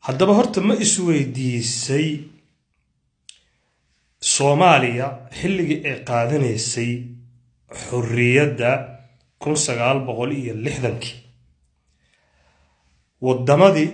haddaba horta ma isweydiisay soomaaliya xilligii ay qaadanaysay xorriyadda kun sagaal boqol iyo lixdankii waddamadii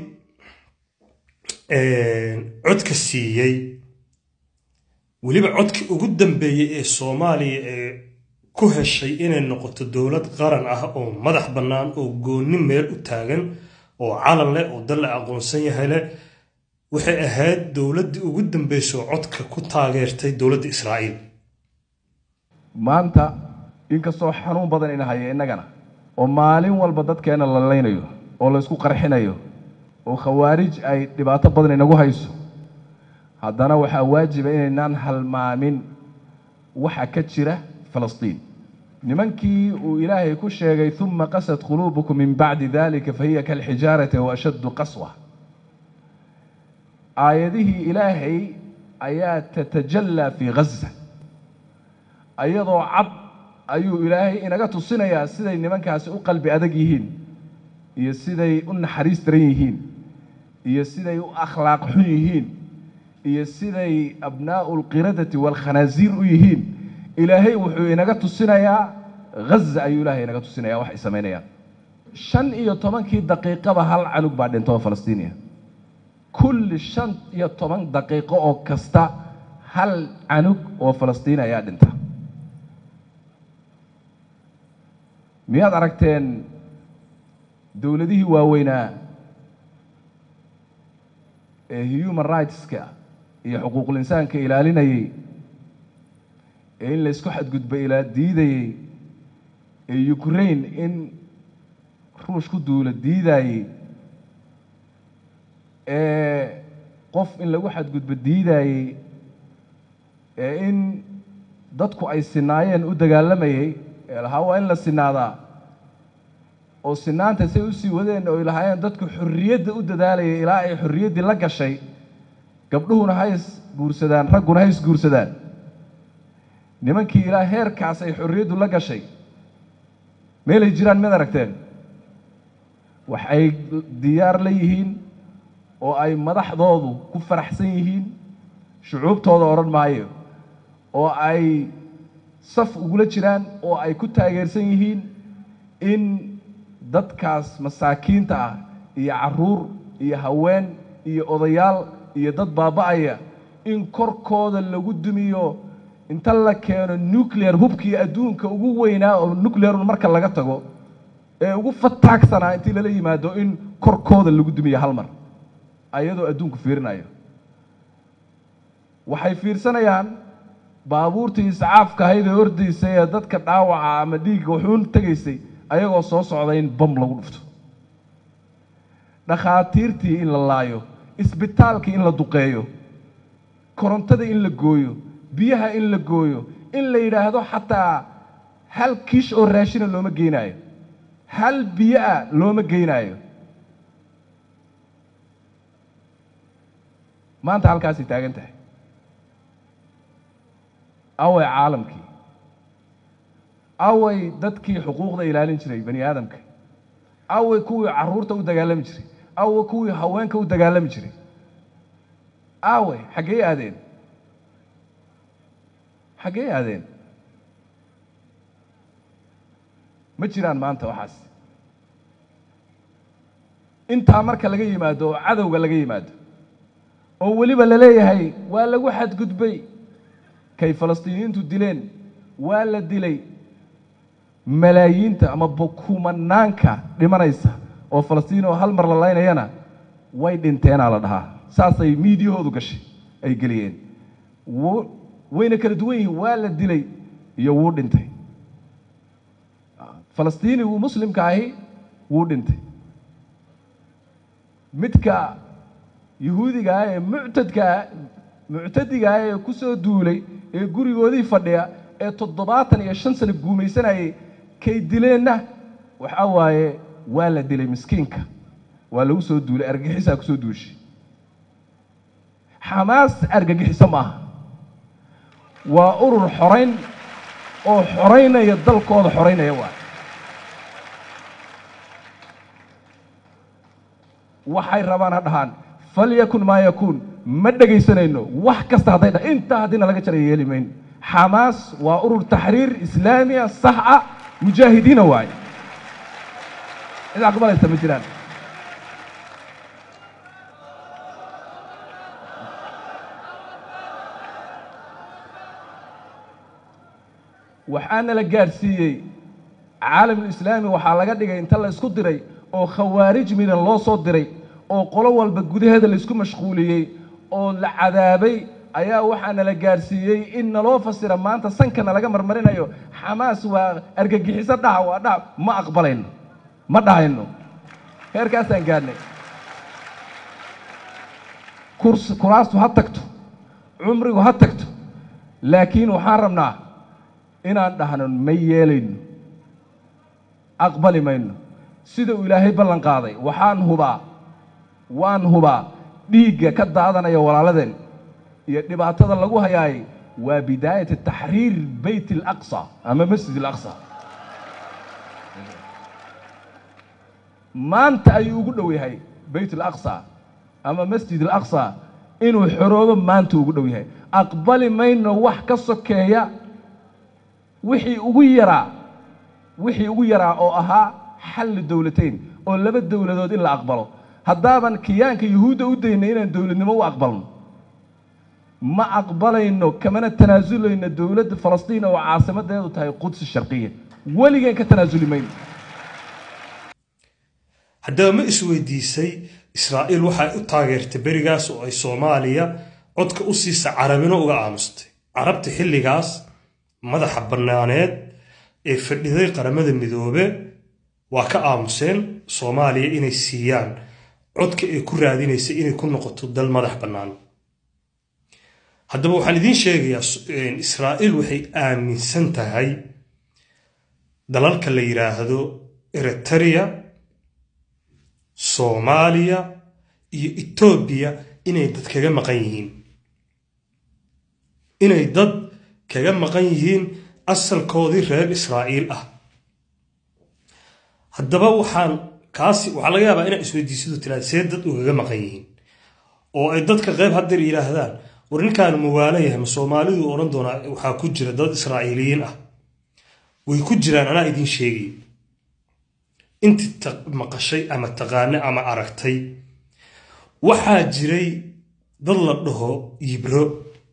codka siiyey weliba codkii ugu dambeeyey ee soomaaliya ee ku heshay inay noqoto dowlad qaran ah oo madax bannaan oo goonni meel u taagan oo calan leh oo dal la aqoonsan yahay leh waxay ahayd dowladdii ugu dambeysay oo codka ku taageertay dowladda israa'iil maanta inkastoo xanuun badan ina haya innagana oo maalin walba dadkeena la laynayo oo la isku qarxinayo oo khawaarij ay dhibaato badan inagu hayso haddana waxaa waajiba inaynaan halmaamin waxa ka jira falastiin nimankii uu ilaahay ku sheegay uma qasad quluubukum min bacdi dalika fahiya kalxijaarati wa ashaddu qaswa aayadihii ilaahay ayaa tatajallaa fii ghaza ayadoo cad ayuu ilaahay inaga tusinayaa siday nimankaasi u qalbi adag yihiin iyo siday u naxariis daran yihiin iyo siday u akhlaaq xun yihiin iyo siday abnaa'u lqiradati waalkhanaasiir u yihiin ilaahay wuxuu inaga tusinayaa ghaza ayuu ilaahay inaga tusinaya wax ay samaynayaan shan iyo tobankii daqiiqaba hal canug baa dhinta oo falastiiniya kulli shan iyo toban daqiiqo oo kasta hal canug oo falastiin ayaa dhinta miyaad aragteen dowladihii waaweynaa ee human rightska iyo xuquuqul insaanka ilaalinayay ee in laysku xadgudba ilaa diidayey ee ukraine in ruush ku duula diidaayey ee qof in lagu xadgudbo diidaayey ee in dadku ay sinaayeen u dagaalamayey ee lahaa waa in la sinaadaa oo sinaanta say usii wadeen oo lahaayeen dadku xorriyadda u dadaalayay ilaa ay xorriyaddii la gashay gabdhuhuna ha is guursadaan ragguna ha is guursadaan nimankii ilaa heerkaas ay xorriyaddu la gashay meelay jiraan mid aragteen wax ay diyaar la yihiin oo ay madaxdoodu ku faraxsan yihiin shucuubtooda odhan maayo oo ay saf ugula jiraan oo ay ku taageersan yihiin in dadkaas masaakiinta ah iyo carruur iyo haween iyo odayaal iyo dad baaba'aya in korkooda lagu dumiyo inta la keeno nuclear hubkii adduunka ugu weynaa oo nuclearun marka laga tago ee ugu fataagsanaa intii lala yimaado in korkooda lagu dumiyo hal mar ayadoo adduunku fiirinayo waxay fiirsanayaan baabuurtii iscaafka ahayd ee ordaysay ee dadka dhaawaca ama dhiigga wuxuun tegaysay ayagoo soo socda in bam lagu dhufto dhakhaatiirtii in la laayo isbitaalkii in la duqeeyo korontada in la gooyo biyaha in la gooyo in la yidhaahdo xataa hal kiish oo raashina looma geynaayo hal biyo ah looma geynaayo maanta halkaasay taagan tahay away caalamkii away dadkii xuquuqda ilaalin jiray bani aadamka away kuwii carruurta u dagaalami jiray away kuwii haweenka u dagaalami jiray away xaggey aadeen xaggey aadeen ma jiraan maanta waxaas intaa marka laga yimaado oo cadowga laga yimaado oo weliba la leeyahay waa lagu xadgudbay kay falastiiniyiintu dileen waa la dilay malaayiinta ama kumanaanka dhimanaysa oo falastiin oo hal mar la laynayana way dhinteenaa la dhahaa saasay miidiyahoodu gashay ay geliyeen wayna kala duwan yihiin waa la dilay iyo wuu dhintay falastiinigu muslimka ahi wuu dhintay midka yahuudiga ah ee muctadkaa muctadiga ah ee ku soo duulay ee gurigoodii fadhiya ee toddobaatan iyo shan sano guumaysanayay kay dileenna waxaa waaye waa la dilay miskiinka waa lagu soo duulay argagixisaa ku soo duushay xamaas argagixiso maaha waa urur xorayn oo xoraynaya dalkooda xoraynaya waay waxay rabaan ha dhahaan falyakun maa yakuun ma dhegaysanayno wax kasta hadday dha intaa haddiina laga jara yeeli mayno xamaas waa urur taxriir islaamiya sax ah mujaahidiina waaye cid aqbalaysa ma jiraan waxaana la gaadhsiiyey caalamulislaami waxaa laga dhigay inta la isku diray oo khawaarij midan loo soo diray oo qolo walba gudaheeda laysku mashquuliyey oo la cadaabay ayaa waxaana la gaadhsiiyey in naloo fasira maanta sankana laga marmarinayo xamaas waa argagixiso dhaca waa dhaca ma aqbalayno ma dhahayno heerkaasaan gaadhnay kurs kuraastu ha tagto cumrigu ha tagto laakiin waxaan rabnaa inaan dhahno ma yeelayno aqbali mayno sida uu ilaahay ballan qaaday waxaan hubaa waan hubaa dhiigga ka daadanaya walaaladeen iyo dhibaatada lagu hayaayay waa bidaayat taxriir beyt alaqsa ama masjid alaqsa maanta ayuu ugu dhow yahay beyt alaqsa ama masjid alaqsa inuu xoroobo maanta ugu dhow yahay aqbali mayno wax ka sokeeya wixii ugu yaraa wixii ugu yaraa oo ahaa xalli dowlatayn oo laba dowladood in la aqbalo haddaaban kiyaanka yuhuudda u daynay inaan dowladnimo u aqbalno ma aqbalayno kamana tanaasulayno dowladda falastiin oo caasimadeedu tahay qudsi sharqiya weligeen ka tanaasuli mayno haddaba ma isweydiisay israa'iil waxay u taageertay berigaas oo ay soomaaliya codka u siisa carabino uga aamustay carabta xilligaas madaxa bannaaneed ee fadhiday qaramada midoobe waa ka aamuseen soomaaliya inay siiyaan codka ay ku raadinaysay inay ku noqoto dal madax bannaan haddaba waxaan idiin sheegayaa israa'iil waxay aaminsan tahay dalalka la yidhaahdo eritereya soomaaliya iyo etoobiya inay dad kaga maqan yihiin inay dad kaga maqan yihiin asalkoodii reer israa'iil ah haddaba waxaan kaasi waxaa laga yaabaa inaa isweydiisidu tiraada see dad ugaga maqan yihiin oo ay dadka qayb haddeer yidhaahdaan war ninkaanu mawaalo yahay ma soomaalidu odhan doonaa waxaa ku jira dad israa'iiliyiin ah way ku jiraan anaa idiin sheegay intii maqashay ama taqaane ama aragtay waxaa jiray dad la dhaho yibro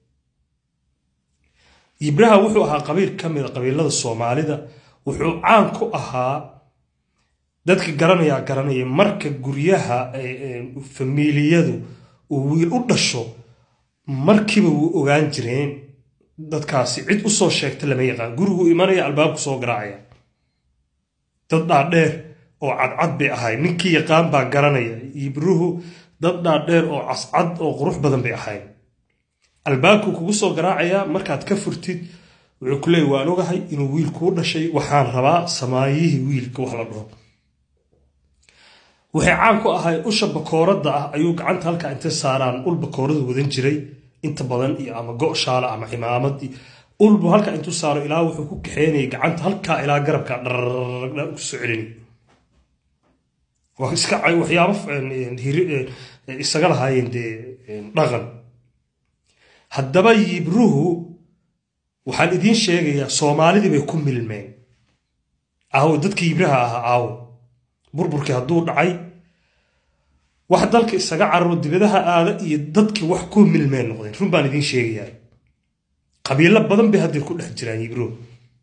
yibraha wuxuu ahaa qabiil ka mida qabiilada soomaalida wuxuu caan ku ahaa dadka garanayaa garanaya marka guryaha famiiliyadu uu wiil u dhasho markiiba wuu ogaan jireen dadkaasi cid u soo sheegta lama yaqaan guriguu imanaya albaabku soo garaacaya dad dhaadheer oo cadcad bay ahayd ninkii yaqaan baa garanaya yibruhu dad dhaadheer oo cascad oo qurux badan bay ahayd albaabkuu kugu soo garaacayaa markaad ka furtid wuxuu ku leeyay waan ogahay inuu wiil kuu dhashay waxaan rabaa samaayihii wiilka wax la dhaho waxay caan ku ahay usha bakooradda ah ayuu gacanta halkaa intay saaraan ul bakooradu wadan jiray inta badan iyo ama go' shaala ama cimaamad ulbu halkaa intuu saaro ilaa wuxuu ku kaxeynayay gacanta halkaa ilaa garabka dharrgdha kusoo celini waa iska waxyaabo isaga lahaayeen dee dhaqan haddaba yibruhu waxaan idiin sheegayaa soomaalidii bay ku milmeen aawo dadkii yibraha ahaa aawo burburkii hadduu dhacay wax dalka isaga cararo dibadaha aada iyo dadkii wax ku milmeen noqdeen run baan idiin sheegayaa qabiilo badan bay haddeer ku dhex jiraan yibruhu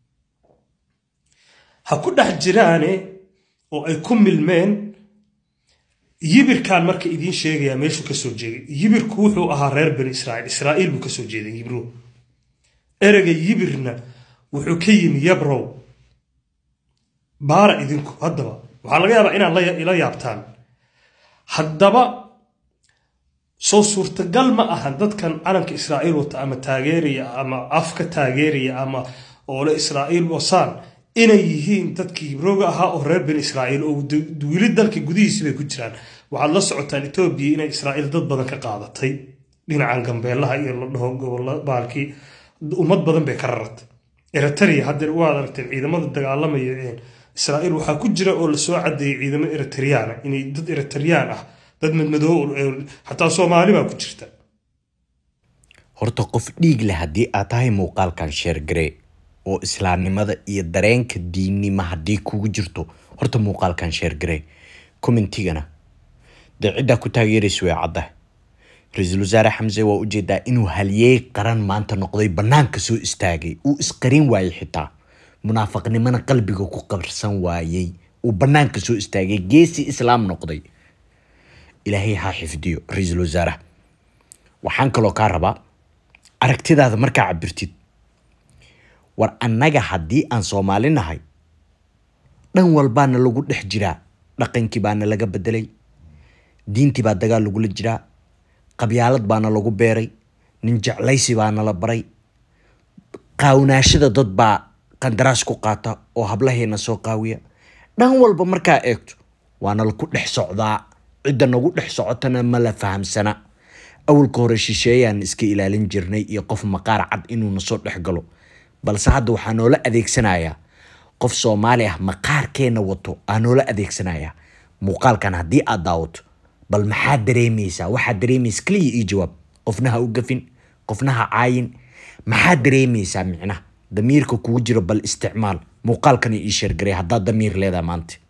ha ku dhex jiraane oo ay ku milmeen yibirkan marka idiin sheegayaa meeshuu ka soo jeeday yibirku wuxuu ahaa reer bani israa'iil israa'iil buu ka soo jeeday yibruhu ereyga yibirna wuxuu ka yimi yabrow baara idinku haddaba waxaa laga yaabaa inaad ila yaabtaan haddaba soo suurtagal ma ahan dadkan calanka israa'iil wata ama taageeraya ama af ka taageeraya ama oole israa'iil wasaan inay yihiin dadkii hibrooga ahaa oo reer bani israa'iil oo wili dalka gudihiisi bay ku jiraan waxaad la socotaan etoobiya inay israa'iil dad badan ka qaadatay dhinacan gambeelaha iyo la dhaho gobolla baalkii ummad badan bay ka rarartay eritrea haddeer waad aragteen ciidamada dagaalamaya israa'iil waxaa ku jira oo lasoo cadeeyey ciidamo eritriyaana inay dad eritriyaan ah dad madmadoo xataa soomaali baa ku jirta horta qof dhiig leh haddii aad tahay muuqaalkan sheergaree oo islaamnimada iyo dareenka diinnimo haddii kugu jirto horta muuqaalkan sheergaree commentigana dee ciddaa ku taageeraysa way cadda ra-iisul wasaare xamse waa ujeedaa inuu halyeey qaran maanta noqday bannaanka soo istaagay uu isqarin waayey xitaa munaafaqnimona qalbiga ku qarsan waayey uu bannaanka soo istaagay geesi islaam noqday ilaahay ha xifdiyo ra-iisul wasaaraha waxaan kaloo kaa rabaa aragtidaada markaa cabirtid war annaga haddii aan soomaali nahay dhan walbaana lagu dhex jiraa dhaqankii baana laga bedelay diintii baa dagaal lagula jiraa qabyaalad baana lagu beeray nin jeclaysi baana la baray qaawnaashada dad baa qandaraas ku qaata oo hablaheena soo qaawiya dhan walba markaa eegto waana laku dhex socdaa cidda nagu dhex socotana ma la fahamsana awalka hore shisheeyaan iska ilaalin jirnay iyo qof maqaar cad inuuna soo dhex galo balse hadda waxaa noola adeegsanayaa qof soomaali ah maqaarkeena wato aa noola adeegsanayaa muuqaalkan haddii aad daawato bal maxaad dareemaysaa waxaad dareemaysa keliya ii jawaab qofna ha u gafin qofna ha caayin maxaad dareemaysaa micnaha damiirka kugu jiro bal isticmaal muuqaalkana ii sheergaray haddaad damiir leedahay maanta